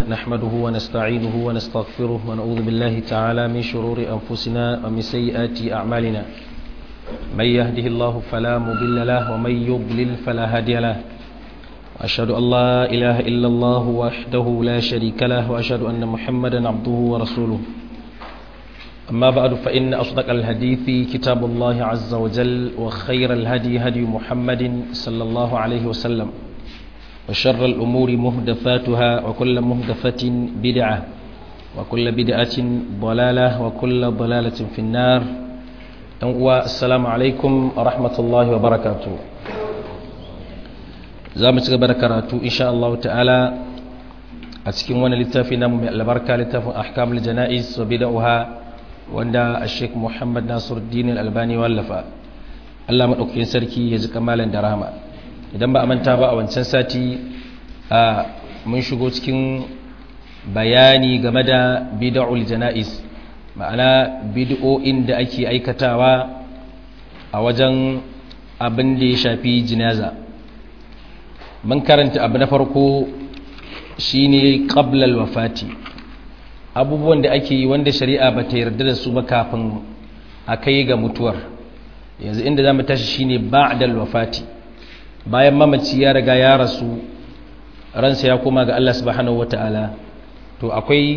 نحمده ونستعينه ونستغفره ونعوذ بالله تعالى من شرور أنفسنا ومن سيئات أعمالنا من يهده الله فلا مضل له ومن يضلل فلا هادي له وأشهد أن لا إله إلا الله وحده لا شريك له وأشهد أن محمدا عبده ورسوله أما بعد فإن أصدق الحديث كتاب الله عز وجل وخير الهدي هدي محمد صلى الله عليه وسلم وشر الأمور مهدفاتها وكل مهدفة بدعة وكل بدعة ضلالة وكل ضلالة في النار والسلام عليكم ورحمة الله وبركاته زامت بركاته إن شاء الله تعالى أتكلم وانا لتافنا من البركة لتاف أحكام الجنائز وبدأها wanda a sheik muhammad nasiruddin albani wallafa allah maɗaukakin sarki ya ji kamalin da rahama idan ba a manta ba a wancan sati a mun shigo cikin bayani game da bid'ul jana'is ma'ana bid'o'in da ake aikatawa a wajen abin da ya shafi jinaza mun karanta abu na farko shine qablal wafati abubuwan da ake yi wanda shari'a ba ta yarda da su ba kafin a kai ga mutuwar yanzu inda za mu tashi shine ba'dal wafati bayan mamaci ya riga ya rasu ransa ya koma ga Allah subhanahu wata'ala to akwai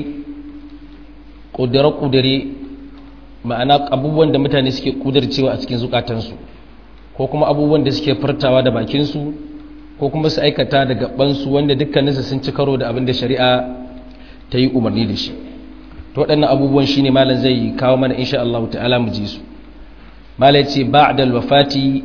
ƙudure-ƙudure ma'ana abubuwan da mutane suke ƙudurcewa a cikin zukatansu ko kuma abubuwan da suke furtawa da bakinsu ko kuma su aikata da gabansu wanda dukkaninsu sun ci karo da abin da shari'a ta yi umarni da shi to waɗannan abubuwan shine malam zai kawo mana insha Allah ta'ala mu ji su malam ya ce ba'da wafati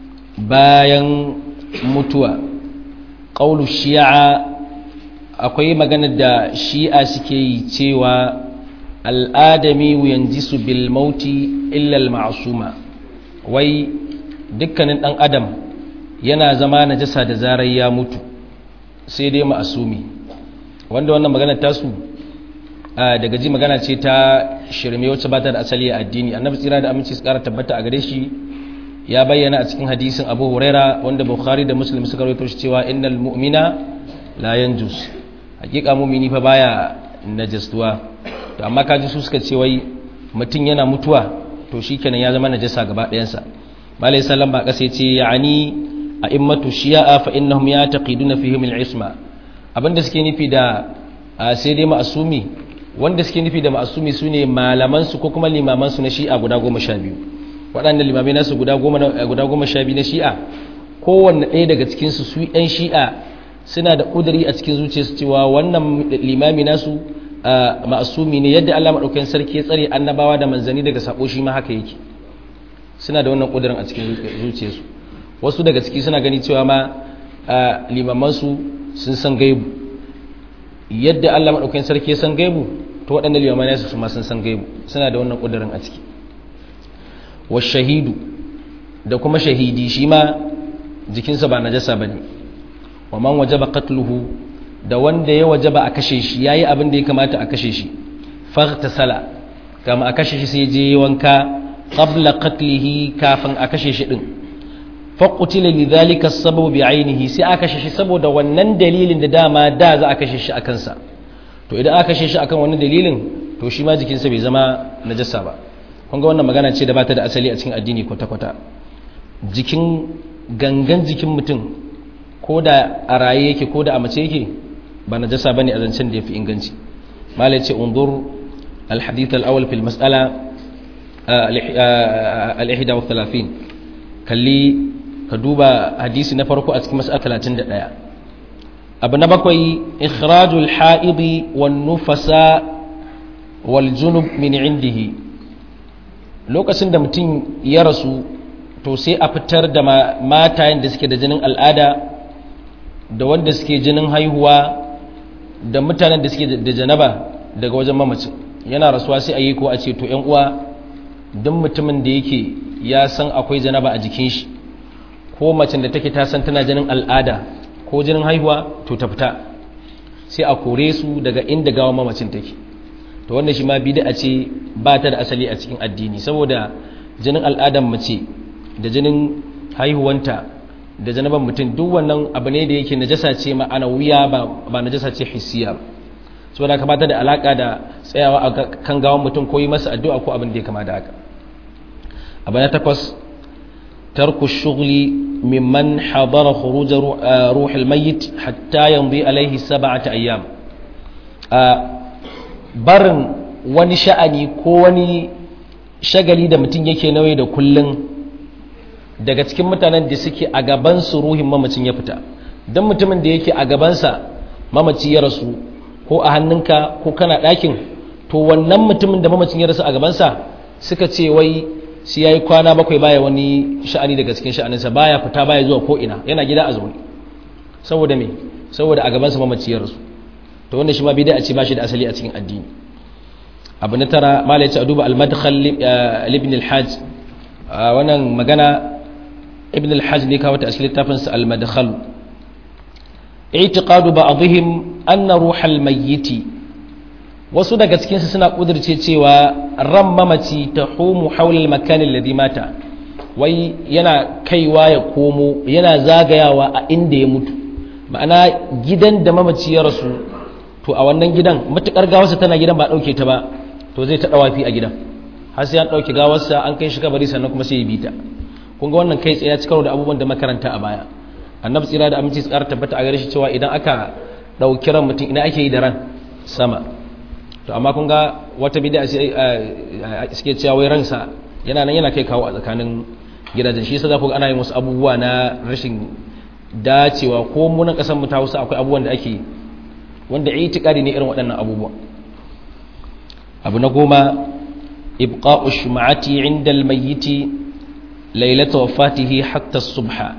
bayan mutuwa qaulu shi'a akwai magana da shi'a suke yi cewa al'adami yanjisu bil mauti illa al ma'suma wai dukkanin dan adam yana zama najasa da zarar ya mutu sai dai ma'asumi wanda wannan magana tasu daga ji magana ce ta shirme wacce ba ta da asali a addini annabi tsira da aminci su kara tabbata a gare shi ya bayyana a cikin hadisin abu huraira wanda bukhari da muslim suka rawaito shi cewa innal mu'mina la yanjus hakika mu'mini fa baya najastuwa to amma kaji su suka ce wai mutum yana mutuwa to shikenan ya zama najasa gaba ɗayansa malai sallam ba kasa yace ya'ani a'immatu shi'a fa innahum yataqiduna fihim al-isma abinda suke nufi da sai dai ma'asumi wanda suke nufi da ma'asumi su ne malamansu ko kuma limamansu na shi'a guda goma sha biyu waɗanda limamai nasu guda goma sha biyu na shi'a kowanne ɗaya daga cikinsu su ‘yan shi'a suna da ƙuduri a cikin zuciyarsu cewa wannan limami nasu ma'asumi ne yadda allah maɗaukakin sarki ya tsare annabawa da manzanni daga saɓo shi ma haka yake suna da wannan ƙudurin a cikin zuciyarsu wasu daga ciki suna gani cewa ma limamansu sun san gaibu yadda Allah maɗaukakin sarki ya san gaibu to waɗanda limamai su ma sun san gaibu suna da wannan ƙudurin a ciki wa shahidu da kuma shahidi shi ma jikinsa ba najasa ba ne wa man wajaba qatluhu da wanda ya wajaba a kashe shi yayi abin da ya kamata a kashe shi faghtasala kama a kashe shi sai je wanka qabla qatlihi kafin a kashe shi din faƙutila lidhalika sababu bi ainihi sai aka kashe shi saboda wannan dalilin da dama da za a kashe shi a kansa to idan aka kashe shi akan wannan dalilin to shi ma jikinsa bai zama najasa ba kun ga wannan magana ce da ba ta da asali a cikin addini kwata-kwata jikin gangan jikin mutum ko da a raye yake ko da a mace yake ba najasa bane a zancen da yafi inganci malai ce undur al-hadith al-awwal fil mas'ala al-ihda wa 30 kalli ka duba hadisi na farko a cikin mas'ala 31 abu na bakwai ikhrajul ha'idi wan nufasa wal junub min indihi lokacin da mutum ya rasu to sai a fitar da matayen da suke da jinin al'ada da wanda suke jinin haihuwa da mutanen da suke da janaba daga wajen mamacin yana rasuwa sai a yi ko a ce to yan uwa duk mutumin da yake ya san akwai janaba a jikin shi ko macen da take ta san tana jinin al'ada ko jinin haihuwa to ta fita sai a kore su daga inda gawa mamacin take to wannan shi ma bid'a ce ba ta da asali a cikin addini saboda jinin al'adan mace da jinin haihuwanta da janaban mutum duk wannan abu ne da yake najasa ce ma'ana wuya ba ba najasa ce hissiya saboda ka bata da alaka da tsayawa a kan gawan mutum ko yi masa addu'a ko abin da ya kama da haka abu na takwas tarku shughli mimman hadara khuruj ruh al-mayyit hatta yamdi alaihi sab'ata ayyam barin wani sha'ani ko wani shagali da mutum yake nauyi da kullun daga cikin mutanen da suke a gaban su ruhin mamacin ya fita don mutumin da yake a gabansa mamaci ya rasu ko a hannunka ko kana ɗakin to wannan mutumin da mamacin ya rasu a gabansa suka ce wai shi ya yi kwana bakwai baya wani sha'ani daga cikin sha'aninsa baya fita baya zuwa ko ina yana gida a zaune saboda me saboda a gabansa mamaci ya rasu to wannan shi ma bid'a ce ba shi da asali a cikin addini abu na tara mala ya ce a duba al-madkhal ibn al-hajj wannan magana ibn al-hajj ne kawo ta a cikin littafinsa al-madkhal i'tiqadu ba'dihim anna ruhal mayyiti wasu daga cikin su suna kudirce cewa ran mamaci tahumu hawla al-makan alladhi mata wai yana kaiwa ya komo yana zagayawa a inda ya mutu ma'ana gidan da mamaci ya rasu to a wannan gidan matukar gawarsa tana gidan ba dauke ta ba to zai ta dawafi a gidan har sai an dauke gawarsa an kai shi kabari sannan kuma sai ya bita kun ga wannan kai tsaye ya ci karo da abubuwan da makaranta a baya annabi tsira da aminci tsara tabbata a gare shi cewa idan aka dauki ran mutum ina ake yi da ran sama to amma kun ga wata bid'a suke cewa wai ransa yana nan yana kai kawo a tsakanin gidajen shi yasa za ku ga ana yin wasu abubuwa na rashin dacewa ko mu na kasan mu ta Hausa akwai abubuwan da ake wanda itikadi ne irin waɗannan abubuwa abu na goma ibqa'u shuma'ati 'inda al-mayyiti lailata wafatihi hatta subha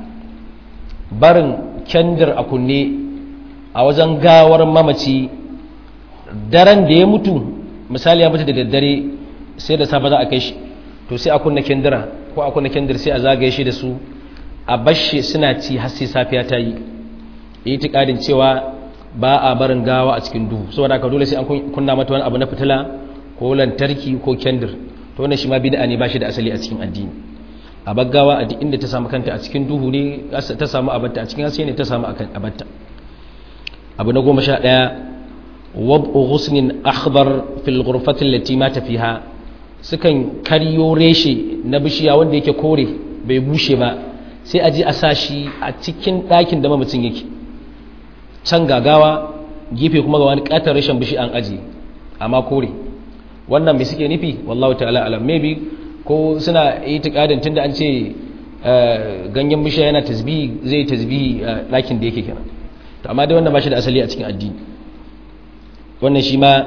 barin kendir a kunne a wajen gawar mamaci daren da ya mutu misali ya mutu da daddare sai da safe za a kai shi to sai a kunna kendira ko a kunna kendir sai a zagaye shi da su a bashi suna ci har sai safiya ta yi itikadin cewa ba a barin gawa a cikin duhu saboda haka dole sai an kunna mata wani abu na fitila ko lantarki ko kendir to wannan shi ma bid'a ne ba shi da asali a cikin addini a baggawa a duk inda ta samu kanta a cikin duhu ne ta samu abatta a cikin haske ne ta samu abatta abu na goma sha ɗaya wab'u ghusnin akhbar fil ghurfati allati mata fiha sukan karyo reshe na bishiya wanda yake kore bai bushe ba sai a je a sa shi a cikin ɗakin da mamacin yake can gagawa gefe kuma ga wani ƙatar rashin bishi an aji amma kore wannan mai suke nufi wallahu ta'ala alam maybe ko suna itikadin tunda an ce ganyen bishiya yana tasbihi zai tasbihi a ɗakin da yake kenan to amma dai wannan ba shi da asali a cikin addini wannan shi ma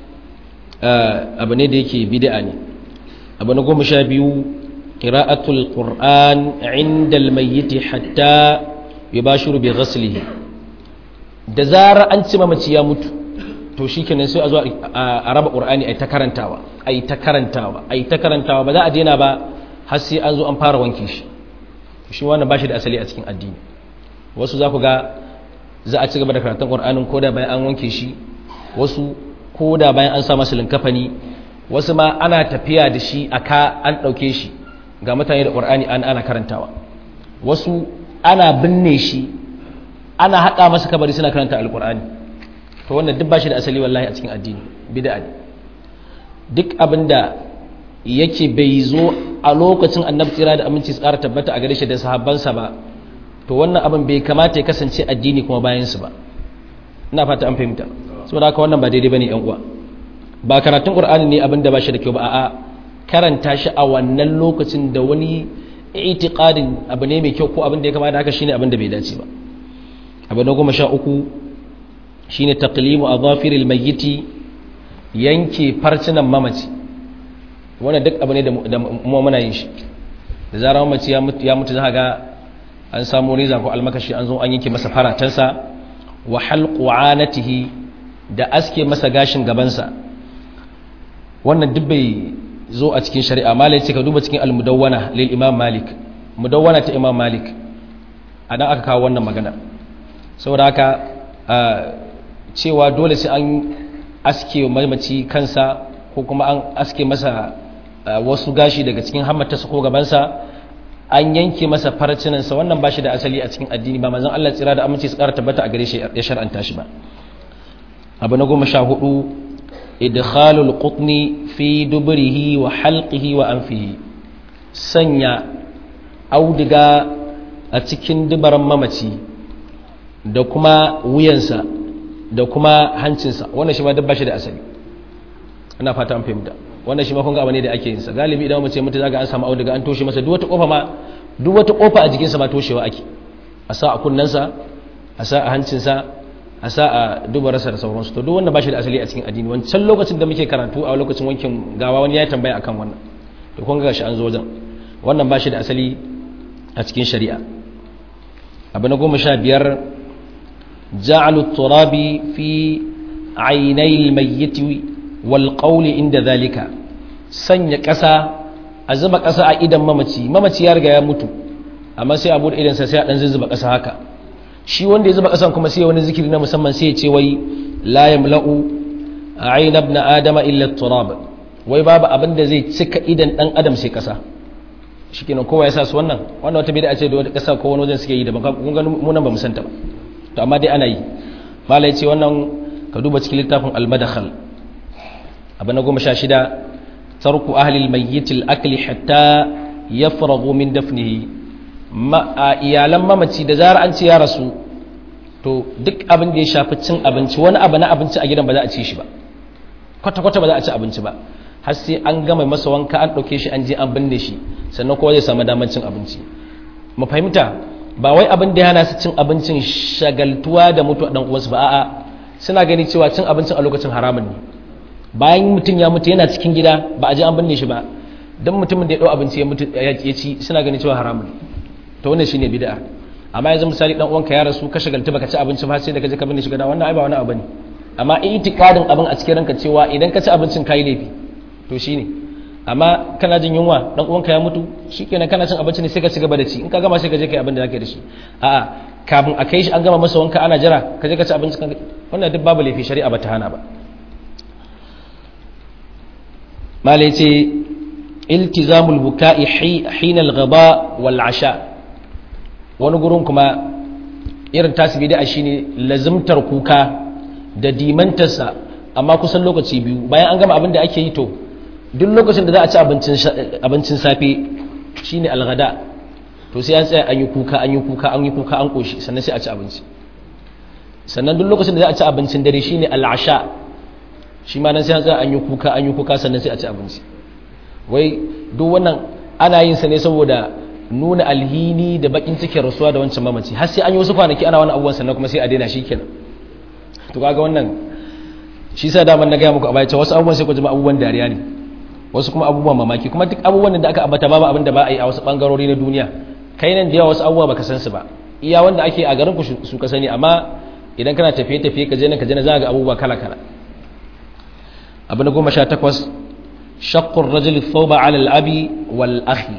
abu ne da yake bid'a ne abu na goma sha biyu qira'atul qur'an 'inda al-mayyit hatta yubashiru bi ghaslihi da zarar an ci mamaci ya mutu to shikenan sai a zo a raba qur'ani ai ta karantawa ai ta karantawa ai ta karantawa ba za a daina ba har sai an zo an fara wanke shi shi wannan bashi da asali a cikin addini wasu za ku ga za a ci gaba da karatun qur'anin koda bayan an wanke shi wasu koda bayan an sa masa linkafani wasu ma ana tafiya da shi aka an dauke shi ga mutane da qur'ani an ana karantawa wasu ana binne shi ana haɗa masa kabari suna karanta alqur'ani to wannan duk bashi da asali wallahi a cikin addini bid'a ne duk abinda yake bai zo a lokacin annabi tsira da aminci tsara tabbata a gare shi da sahabbansa ba to wannan abin bai kamata ya kasance addini kuma bayan su ba ina fata an fahimta saboda haka wannan ba daidai bane yan uwa ba karatun qur'ani ne abin da ba shi da kyau ba a'a karanta shi a wannan lokacin da wani itiqadin abu ne mai kyau ko abin da ya kamata haka shine abin da bai dace ba abu na goma sha uku shine taqlimu adhafiril mayyiti yanke farcinan mamaci wannan duk abu ne da mu muna yin shi da zarar mamaci ya mutu ya mutu za ga an samu reza ko almakashi an zo an yanke masa faratansa wa halqu anatihi da aske masa gashin gabansa wannan duk bai zo a cikin shari'a malai ce ka duba cikin al-mudawwana lil imam malik mudawwana ta imam malik adan aka kawo wannan magana saboda haka cewa dole sai an aske mamaci kansa ko kuma an aske masa wasu gashi daga cikin hammatarsa ko gabansa an yanke masa farcinansa wannan ba shi da asali a cikin addini ba manzon Allah tsira da aminci su ƙara tabbata a gare shi ya shar'anta shi ba abu na goma sha hudu idkhalul qutni fi dubrihi wa halqihi wa anfihi sanya auduga a cikin dubaran mamaci da kuma wuyansa da kuma hancinsa wannan shi ma duk bashi da asali ina fata an fahimta wannan shi ma kun ga abu ne da ake yin sa galibi idan mace mutu zaga an samu auduga an toshe masa duk wata kofa ma duk wata kofa a jikinsa ma toshewa ake a sa a kunnensa a sa a hancinsa a sa a dubararsa da sauransu to duk wannan bashi da asali a cikin addini wancan lokacin da muke karatu a lokacin wankin gawa wani ya tambaya akan wannan to kun ga shi an zo wajen wannan bashi da asali a cikin shari'a abu na goma sha biyar ja'alu turabi fi ainai mayyiti wal qawli inda zalika sanya ƙasa a zuba ƙasa a idan mamaci mamaci ya riga ya mutu amma sai a bude idansa sai a dan zuzzuba ƙasa haka shi wanda ya zuba ƙasan kuma sai wani zikiri na musamman sai ya ce wai la yamla'u ayna ibn adama illa turab wai babu abin da zai cika idan dan adam sai ƙasa shikenan kowa ya sa su wannan wannan wata bid'a ce da wata ƙasa ko wani wajen suke yi da kun ga mu nan ba mu santa ba to amma dai ana yi malai ce wannan ka duba cikin littafin al-madakhal abu na goma sha shida tarku ahli al-mayyit al-akli hatta yafraghu min dafnihi ma iyalan mamaci da zarar an ce ya rasu to duk abin da ya shafi cin abinci wani abu na abinci a gidan ba za a ci shi ba kwata kwata ba za a ci abinci ba har sai an gama masa wanka an ɗauke shi an je an binne shi sannan kowa zai samu damar cin abinci mu fahimta ba wai abin da ya hana su cin abincin shagaltuwa da mutu a uwansu ba a'a suna gani cewa cin abincin a lokacin haramun ne bayan mutum ya mutu yana cikin gida ba a je an binne shi ba don mutumin da ya ɗau abinci ya mutu ya ci suna gani cewa haramun ne to wannan shine bid'a amma yanzu misali dan uwanka ya rasu ka shagaltu baka ci abinci ba sai da ka je ka binne shi gida wannan ai ba wani abu ne amma itikadin abin a cikin ranka cewa idan ka ci abincin kai laifi to shine amma kana jin yunwa dan uwanka ya mutu shikenan kana cin abinci ne sai ka ci gaba da ci in ka gama sai ka je kai abin da zaka da shi a'a kafin a kai shi an gama masa wanka ana jira ka je ka ci abinci wannan duk babu laifi shari'a ba ta hana ba malai ce iltizamul buka'i hina al-ghaba wal asha wani gurin kuma irin tasiri da shine lazimtar kuka da dimantarsa amma kusan lokaci biyu bayan an gama abin da ake yi to duk lokacin da za a ci abincin safe shine algada to sai an tsaya an yi kuka an yi kuka an yi kuka an koshi sannan sai a ci abinci sannan duk lokacin da za a ci abincin dare shine al'asha shi ma nan sai an tsaya an yi kuka an yi kuka sannan sai a ci abinci wai duk wannan ana yin sa ne saboda nuna alhini da bakin cikin rasuwa da wancan mamaci har sai an yi wasu kwanaki ana wani abubuwan sannan kuma sai a daina shi kenan to kaga wannan shi sa daman na gaya muku a baya cewa wasu abubuwan sai ku jima abubuwan dariya ne wasu kuma abubuwan mamaki kuma duk abubuwan da aka ambata babu abin da ba a yi a wasu bangarori na duniya kai nan da yawa wasu abubuwa baka san su ba iya wanda ake a garin ku su ka sani amma idan kana tafiye tafiye ka je nan ka je nan za ga abubuwa kala kala abu na goma sha takwas shaqqur rajul thawba ala al-abi wal akhi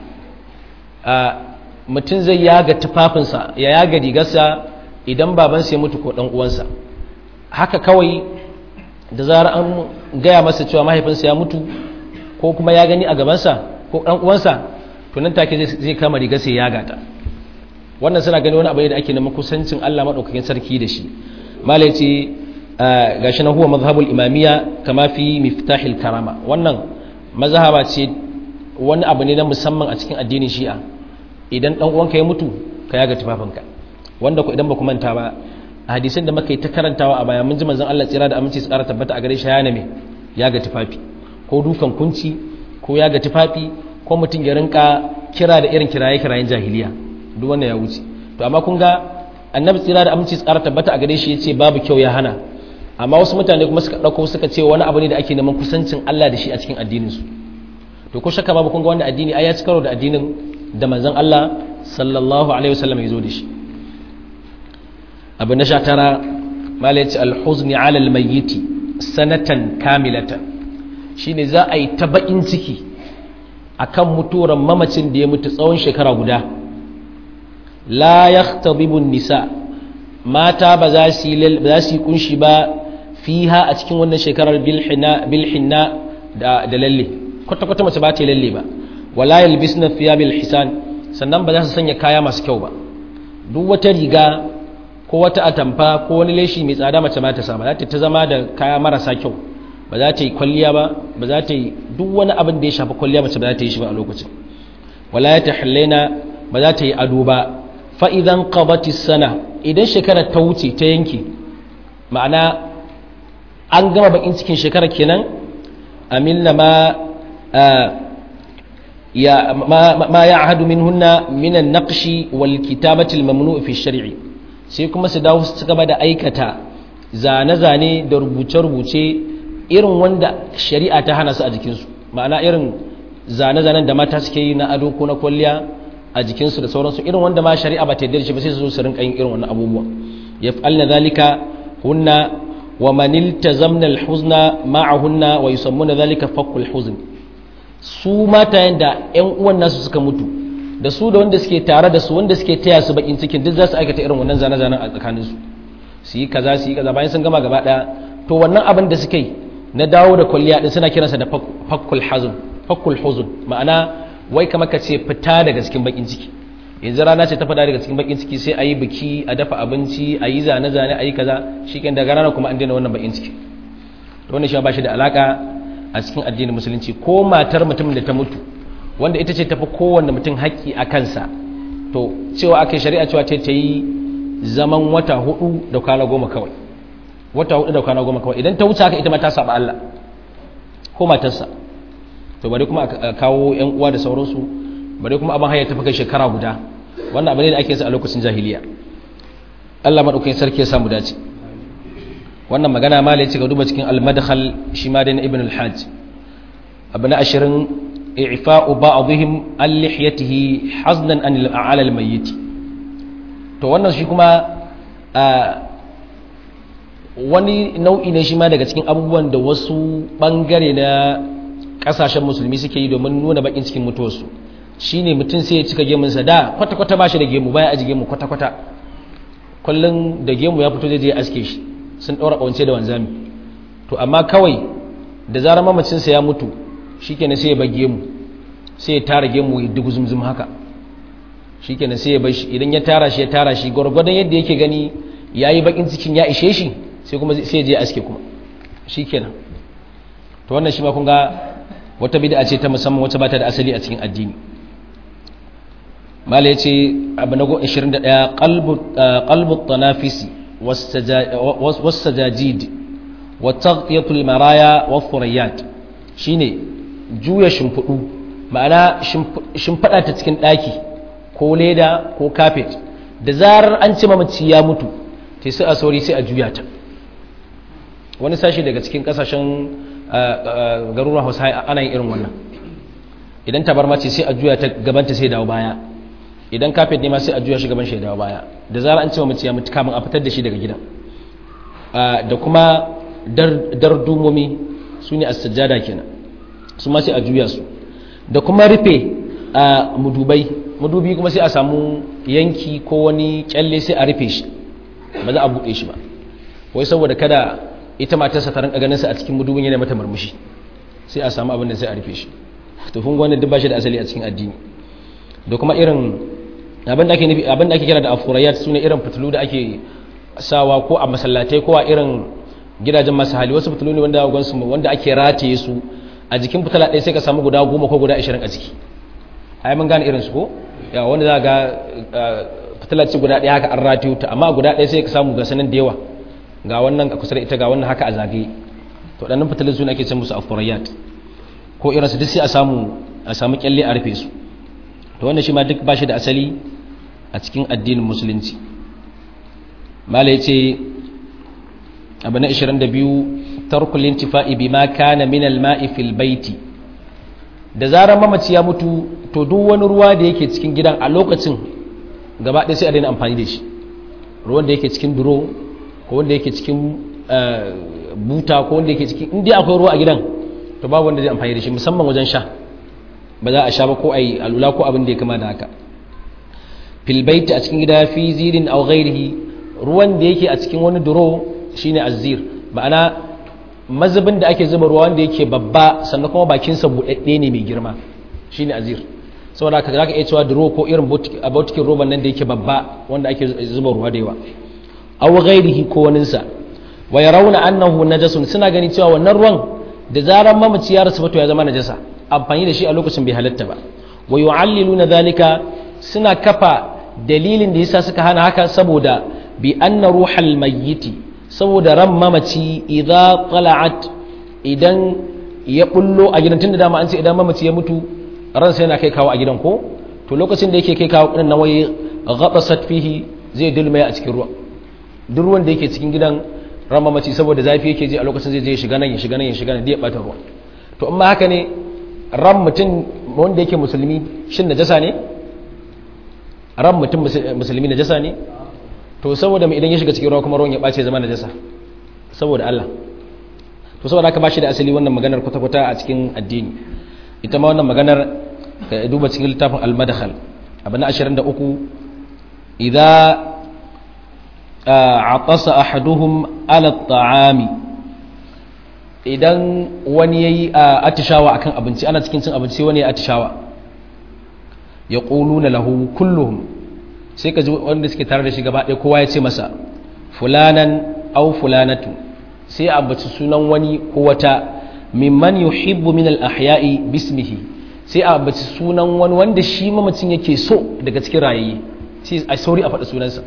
mutum zai yaga tufafinsa ya yaga rigarsa idan babansa ya mutu ko dan uwansa haka kawai da zarar an gaya masa cewa mahaifinsa ya mutu ko kuma ya gani a gabansa ko ɗan uwansa to nan take zai kama riga sai ya gata wannan suna gani wani abu ne da ake neman kusancin Allah madaukakin sarki da shi malai ce gashi na huwa mazhabul imamiyya kama fi miftahil karama wannan mazhaba ce wani abu ne na musamman a cikin addinin shi'a idan dan uwanka ya mutu ka yaga tufafinka wanda ku idan ba ku manta ba a hadisin da muka yi ta karantawa a baya mun ji manzon Allah tsira da aminci su ƙara tabbata a gare shi ya name ya ga tufafi ko dukan kunci ko ya ga tufafi ko mutum ya rinka kira da irin kiraye kirayen jahiliya duk wannan ya wuce to amma kun ga annabi tsira da aminci su ƙara tabbata a gare shi yace babu kyau ya hana amma wasu mutane kuma suka dauko suka ce wani abu ne da ake neman kusancin Allah da shi a cikin addinin su to ko shakka babu kun ga wannan addini ai ya ci karo da addinin da manzon Allah sallallahu alaihi wasallam ya zo da shi abu na sha tara malaci alhuzni ala almayyiti sanatan kamilatan shine za a yi ta bakin ciki akan mutuwar mamacin da ya mutu tsawon shekara guda la yahtadibu nisa mata ba za su yi kunshi ba fiha a cikin wannan shekarar bilhinna da lalle kwata-kwata mace ba ta lalle ba wala yalbisna fiya bil hisan sannan ba za su sanya kaya masu kyau ba duk wata riga ko wata atamfa ko wani leshi mai tsada mace ba ta sa ba za ta ta zama da kaya marasa kyau ba za ta yi kwalliya ba ba za ta yi duk wani abin da ya shafi kwalliya mace ba za ta yi shi ba a lokacin wala ya tahallaina ba za ta yi ado ba fa idan qabati sana idan shekara ta wuce ta yanke ma'ana an gama bakin cikin shekara kenan amilna ma ya ma ya'hadu minhunna min an-naqshi wal kitabati al-mamnu' fi shari sai kuma su dawo su gaba da aikata zane-zane da rubuce-rubuce irin wanda shari'a ta hana su a jikinsu ma'ana irin zane-zanen da mata suke yi na ado ko na kwalliya a jikinsu da sauransu irin wanda ma shari'a ba ta yarda shi ba sai su zo su rinka yin irin wannan abubuwa yaf'alna zalika hunna wa man iltazamna al-huzna ma'ahunna wa yusammuna zalika fakul huzn su mata yanda ƴan uwan nasu suka mutu da su da wanda suke tare da su wanda suke taya su bakin cikin duk za su aikata irin wannan zane-zanen a tsakaninsu su yi kaza su yi kaza bayan sun gama gaba daya to wannan abin da suka yi na dawo da kwalliya din suna kiransa da fakkul hazun fakkul huzun ma'ana wai kamar ka ce fita daga cikin bakin ciki yanzu rana ce ta fada daga cikin bakin ciki sai a yi biki a dafa abinci a yi zane-zane a yi kaza shi kan daga rana kuma an daina wannan bakin ciki to wannan shi ba shi da alaka a cikin addinin musulunci ko matar mutumin da ta mutu wanda ita ce tafi kowanne mutum haƙƙi a kansa to cewa aka shari'a cewa ce ta yi zaman wata hudu da kwana goma kawai wata hudu da kwana goma kawai idan ta wuce haka ita ma ta saba Allah ko matarsa to bari kuma a kawo yan uwa da sauransu bari kuma abin haya tafi kai shekara guda wannan abin ne da ake sa a lokacin jahiliya Allah madaukakin sarki ya samu dace wannan magana ma ya ce ga duba cikin al-madkhal shi ma da na ibn al-hajj abu na ashirin i'fa'u ba'dihim an lihyatihi haznan an al al-mayyit to wannan shi kuma wani nau'i ne shi ma daga cikin abubuwan da wasu bangare na kasashen musulmi suke yi domin nuna bakin cikin mutuwarsu shine mutum sai ya cika gemunsa da kwata-kwata ba shi da gemu baya aji gemu kwata-kwata kullum da gemu ya fito zai je aske shi sun ɗaura ƙawance da wanzami to amma kawai da zarar mamacinsa ya mutu shi kenan sai ya bar gemu sai ya tara gemu ya dugu zumzum haka shi kenan sai ya bar shi idan ya tara shi ya tara shi gwargwadon yadda yake gani ya yi bakin cikin ya ishe shi sai kuma sai ya je aske kuma shi kenan to wannan shi ma kun ga wata bid'a ce ta musamman wacce ba ta da asali a cikin addini mala yace abu na 21 qalbu qalbu tanafisi was-sajajid wa taghtiyatul maraya wa thuriyat shine juya shimfudu ma'ana shimfada ta cikin daki ko leda ko carpet da zarar an ci mamaci ya mutu sai sai a sauri sai a juya ta wani sashi daga cikin kasashen garuruwan hausa ana yin irin wannan idan tabarma ce sai a juya ta gabanta sai dawo baya idan kafet ne ma sai a juya shi gaban shi dawo baya da zarar an ce mace ya mutu kamun a fitar da shi daga gidan da kuma dardumomi su ne as-sajjada kenan su ma sai a juya su da kuma rufe mudubai mudubi kuma sai a samu yanki ko wani kyalle sai a rufe shi ba za a buɗe shi ba wai saboda kada ita matarsa ta rinka ganin sa a cikin mudubin yana mata murmushi sai a samu abin da sai a rufe shi to kun gwanda duk bashi da asali a cikin addini da kuma irin abin da ake nufi abin da ake kira da afurayat sune irin fitilu da ake sawa ko a masallatai ko a irin gidajen masu hali wasu fitilu ne wanda gwansu wanda ake rataye su a jikin fitila ɗaya sai ka samu guda goma ko guda ashirin a ciki ai mun gane irin su ko ya wanda za ga fitila ce guda ɗaya haka an rataye ta amma guda ɗaya sai ka samu ga sanan da yawa ga wannan a kusa da ita ga wannan haka a zagaye to ɗannan fitilin su ne ake ce musu afurayat ko irin su duk sai a samu a samu kyalle a rufe su to wannan shi ma duk ba shi da asali a cikin addinin musulunci mala ya ce abu na 22 tarkul intifa'i bima kana min al-ma'i fil baiti da zarar mamaci ya mutu to duk wani ruwa da yake cikin gidan a lokacin gaba ɗaya sai a daina amfani da shi ruwan da yake cikin duro ko wanda yake cikin buta ko wanda yake cikin inda akwai ruwa a gidan to babu wanda zai amfani da shi musamman wajen sha ba za a sha ba ko a yi alula ko abin da ya kama da haka filbaiti a cikin gida fi zirin au ghairihi ruwan da yake a cikin wani duro shine azir ma'ana mazubin da ake zuba ruwa wanda yake babba sannan kuma bakinsa buɗaɗɗe ne mai girma shine azir saboda haka zaka iya cewa duro ko irin botikin roban nan da yake babba wanda ake zuba ruwa da yawa aw ghairihi ko waninsa wa yarawna annahu najasun suna gani cewa wannan ruwan da zaran mamaci ya rasu to ya zama najasa amfani da shi a lokacin bai halatta ba wa yu'alliluna dhalika suna kafa dalilin da yasa suka hana haka saboda bi anna ruhal mayyiti saboda ran mamaci idza tala'at idan ya bullo a gidan tunda dama an ce idan mamaci ya mutu ransa yana kai kawo a gidan ko to lokacin da yake kai kawo din nan waye ghabasat fihi zai dulmaya a cikin ruwa duk ruwan da yake cikin gidan ran mamaci saboda zafi yake ji a lokacin zai je ya shiga nan ya shiga nan ya shiga nan da ya bata ruwa to amma haka ne ran mutum wanda yake musulmi shin najasa ne ran mutum musulmi najasa ne to saboda mai idan ya shiga cikin ruwa kuma ruwan ya bace zama najasa saboda Allah to saboda haka bashi da asali wannan maganar kwata-kwata a cikin addini ita ma wannan maganar ka duba cikin littafin al-madkhal abu na 23 idza atasa ahaduhum ala at-ta'ami idan wani yayi atishawa akan abinci ana cikin cin abinci wani ya atishawa yaquluna lahu kulluhum sai ka ji wanda suke tare da shi gaba ɗaya kowa ya ce masa fulanan au fulanatu sai a ambaci sunan wani ko wata mimman yuhibbu min al-ahya'i bismihi sai a ambaci sunan wani wanda shi mamacin yake so daga cikin rayayye sai a sauri a faɗi sunansa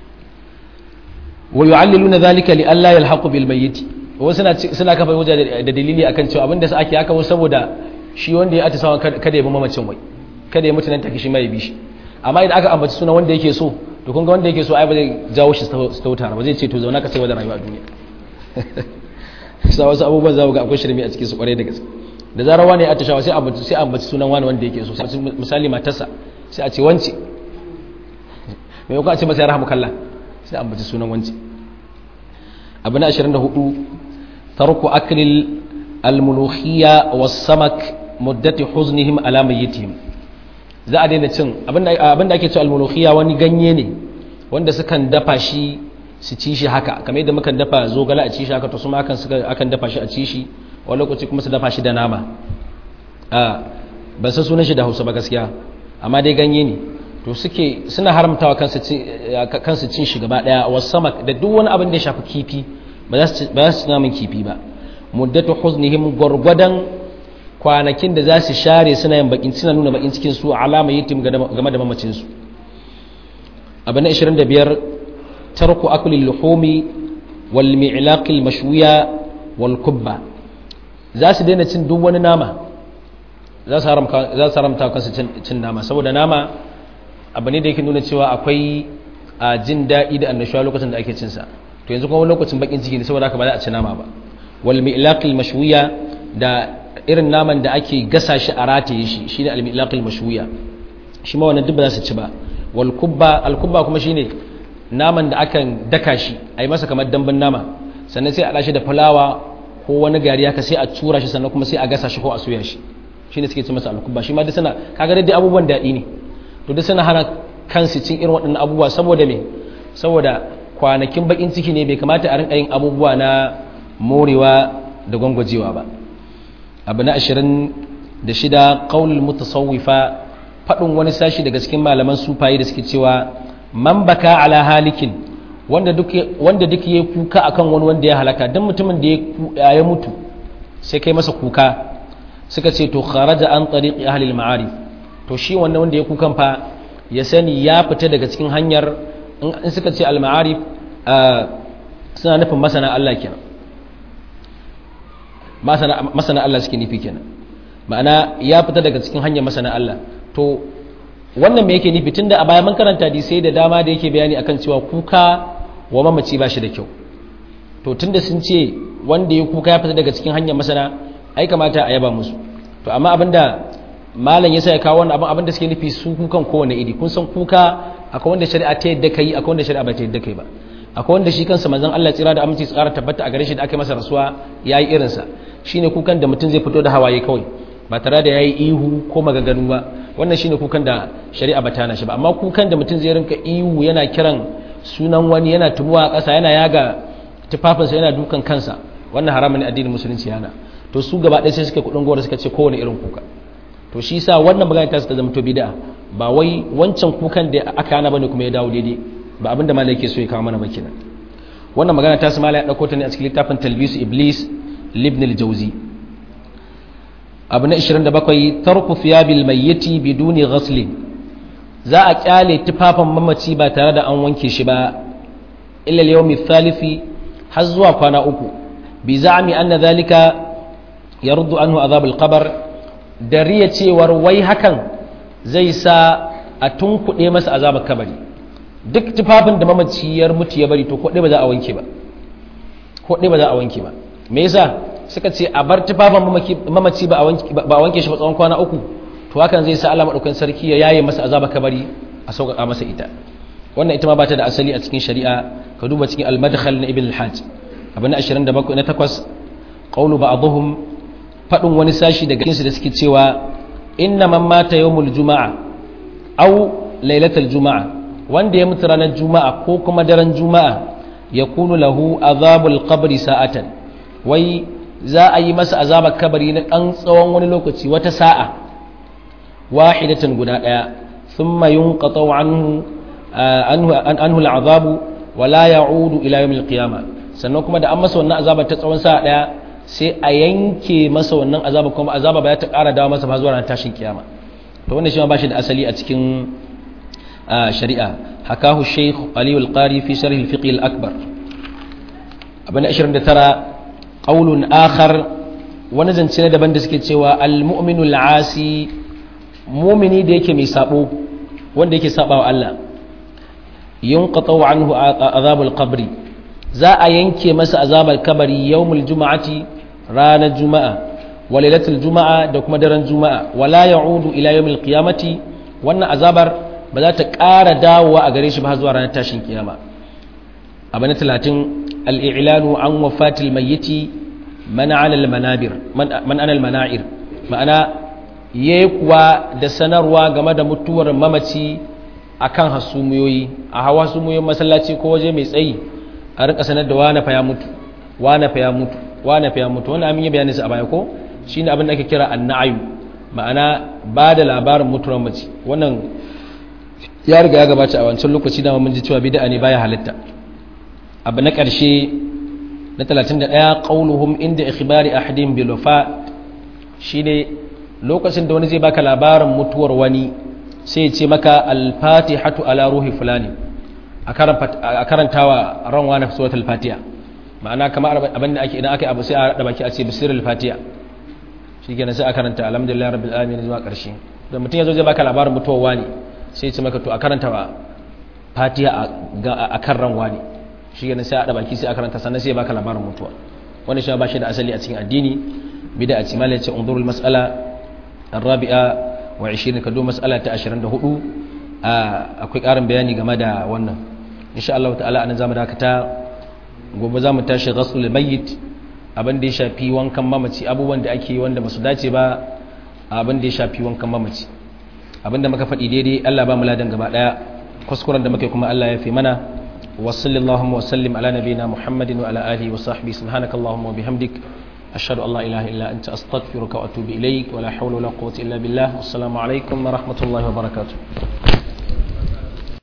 wa yu'alliluna dhalika li alla yalhaqu bil mayyit wasu suna suna kafa hujja da dalili akan cewa abinda su ake haka saboda shi wanda ya atisawa kada ya bi mamacin wai kada ya mutu nan take shi mai bi shi amma idan aka ambaci sunan wanda yake so to kun ga wanda yake so ai ba zai jawo shi su tauta ba zai ce to zauna ka sai da rayuwa a duniya sa wasu abubuwan za ga akwai shirme a cikin su kwarai da gaske da zarar wani ya atishawa sai ambaci sai ambaci sunan wani wanda yake so misali matarsa sai a ce wance mai kuma a ce masa ya rahamu kallah sai ambaci sunan wance abu na 24 tarku aklil almulukhiyya was samak muddati huznihim ala mayyitihim za a daina cin abinda ake ce almulukhiya wani ganye ne wanda sukan dafa shi su ci shi haka kamar yadda mukan dafa zogala a ci shi haka to su ma akan suka akan dafa shi a ci shi wani lokaci kuma su dafa shi da nama a ban san sunan shi da Hausa ba gaskiya amma dai ganye ne to suke suna haramtawa kansu cin kansu cin shi gaba daya wasamak da duk wani abin da ya shafi kifi ba za su ba za su ci naman kifi ba muddatu huznihim gurgwadan kwanakin da za su share suna yin bakin suna nuna bakin cikin su alama yitim game da mamacin su abu na 25 tarku akulil luhumi wal mi'laqil mashwiya wal kubba za su daina cin duk wani nama za su haramta za su haramta kansu cin nama saboda nama abu ne da yake nuna cewa akwai a jin daɗi da annashuwa lokacin da ake cin sa to yanzu kuma lokacin bakin ciki ne saboda haka ba za a ci nama ba wal mi'laqil mashwiya da irin naman da ake gasa shi a rataye shi shine al-milaqil mashwiya shi ma wannan duk ba za su ci ba wal kubba al kubba kuma shine naman da akan daka shi ai masa kamar dambun nama sannan sai a dashi da fulawa ko wani gari haka sai a tura shi sannan kuma sai a gasa shi ko a soya shi shine suke ci masa al kubba shi ma duk suna kaga dai abubuwan daɗi ne to duk suna hana kansu cin irin waɗannan abubuwa saboda me saboda kwanakin bakin ciki ne bai kamata a rinka yin abubuwa na morewa da gwangwajewa ba abu na ashirin da shida ƙaunin mutasawwifa faɗin wani sashi daga cikin malaman sufaye da suke cewa man baka ala halikin wanda duk ya kuka akan wani wanda ya halaka don mutumin da ya mutu sai kai masa kuka suka ce to kharaja an tariqi ahli al-ma'arif to shi wannan wanda ya kukan fa ya sani ya fita daga cikin hanyar in suka ce al-ma'arif suna nufin masana Allah kenan masana Allah suke nufi kenan ma'ana ya fita daga cikin hanyar masana Allah to wannan me yake nufi tunda a baya mun karanta sai da dama da yake bayani akan cewa kuka wa mamaci ba shi da kyau to tunda sun ce wanda ya kuka ya fita daga cikin hanyar masana ai kamata a yaba musu to amma abinda malam yasa ya kawo wannan abin abinda suke nufi su kukan kowane iri kun san kuka akwai wanda shari'a ta yadda kai akwai wanda shari'a ba ta yadda kai ba akwai wanda shi kansa manzon Allah tsira da aminci tsara tabbata a gare shi da aka masa rasuwa yayi irinsa shine kukan da mutum zai fito da hawaye kawai ba tare da yayi ihu ko magaganu ba wannan shine kukan da shari'a ba ta na shi ba amma kukan da mutum zai rinka ihu yana kiran sunan wani yana tumuwa a ƙasa yana yaga tufafinsa yana dukan kansa wannan haramun ne addinin musulunci yana to su gaba ɗaya sai suka kudin gora suka ce kowane irin kuka to shi sa wannan magana ta zama to bid'a ba wai wancan kukan da aka hana bane kuma ya dawo daidai ba abinda malai yake so ya kawo mana ba kenan wannan magana ta samala ya dauko ta ne a cikin littafin talbisu iblis libn al-jawzi abu na 27 tarku thiyabil mayyiti biduni ghasl za a kyale tufafin mamaci ba tare da an wanke shi ba illa al-yawm ath-thalithi har zuwa kwana uku bi za'mi anna dhalika yaruddu anhu azab al-qabr dariya cewar wai hakan zai sa a tunkuɗe masa azabar kabari duk tufafin da mamaciyar mutu ya bari to ko ba za a wanke ba ko ba za a wanke ba me yasa suka ce a bar tufafin mamaci ba a wanke shi ba tsawon kwana uku to hakan zai sa Allah madaukakin sarki ya yaye masa azabar kabari a sauƙaƙa masa ita wannan ita ma ba ta da asali a cikin shari'a ka duba cikin al-madkhal na ibn al-hajj abu na 27 na 8 qawlu ba'dhum fadin wani sashi daga cikin su da suke cewa inna man mata yawmul juma'a aw lailatul juma'a wanda ya mutu ranar juma'a ko kuma daren juma'a ya kunu lahu azabul qabri sa'atan wai za a yi masa azabar kabari na ɗan tsawon wani lokaci wata sa'a wahidatan guda ɗaya thumma yunqatu anhu anhu anhu al'azabu wa la ya'udu ila yawmil qiyamah sannan kuma da an masa wannan azabar ta tsawon sa'a ɗaya sai a yanke masa wannan azaba kuma azaba ba ya ta ƙara dawo masa ba zuwa ran tashin kiyama to wannan shi ma ba shi da asali a cikin shari'a hakahu shaykh ali al-qari fi sharh al-fiqh al-akbar abana 29 qaulun akhar wani zance na daban da suke cewa al-mu'minu al-asi mu'mini da yake mai sabo wanda yake sabawa Allah yunqatu anhu azab al-qabr za a yanke masa azabar kabari yawmul juma'ati ranar juma'a wa lailatul juma'a da kuma daren juma'a wala ya'udu ila yawmil qiyamati wannan azabar ba za ta ƙara dawowa a gare shi ba zuwa ranar tashin kiyama abu na talatin al'ilanu an wafatil mayyiti mana anal manabir man anal mana'ir ma'ana ya kuwa da sanarwa game da mutuwar mamaci a kan hasumiyoyi a hawa hasumiyoyin masallaci ko waje mai tsayi a rika sanar da wane fa ya mutu wane fa ya mutu wane fa ya mutu wannan amin ya bayani su a baya ko shine abin da ake kira annayu ma'ana ba da labarin mutuwar mace wannan ya riga ya gabata a wancan lokaci da mun ji cewa bid'a ne baya halitta abu na ƙarshe na 31 qauluhum inda ikhbari ahadin bil wafa shine lokacin da wani zai baka labarin mutuwar wani sai ya ce maka al-fatihatu ala ruhi fulani a karantawa ran wani suratul fatiha ma'ana kamar abin da ake idan aka yi abu sai a rada baki a ce bisirul fatiha shikenan sai a karanta alhamdulillah rabbil alamin zuwa ƙarshe da mutum ya zo zai baka labarin mutuwar wani sai ce maka to a karanta wa fatiha a kan ran wani shi ganin sai a baki sai a karanta sannan sai ya baka labarin mutuwa wani shi ba shi da asali a cikin addini bida a ci malai ce unzurul mas'ala arabi'a wa 20 kado mas'ala ta 24 akwai karin bayani game da wannan insha Allah ta'ala anan zamu dakata gobe zamu tashi ghaslul mayyit abin da ya shafi wankan mamaci abubuwan da ake wanda ba su dace ba abin da ya shafi wankan mamaci abinda muka faɗi daidai Allah ba mu ladan gaba ɗaya kuskuren da muke kuma Allah ya fi mana wa sallallahu wa sallim ala nabiyina Muhammadin wa ala alihi wa sahbihi subhanakallahumma wa bihamdik ashhadu an la ilaha illa anta astaghfiruka wa atubu ilaik wa la hawla wa la quwwata illa billah wassalamu alaikum wa rahmatullahi wa barakatuh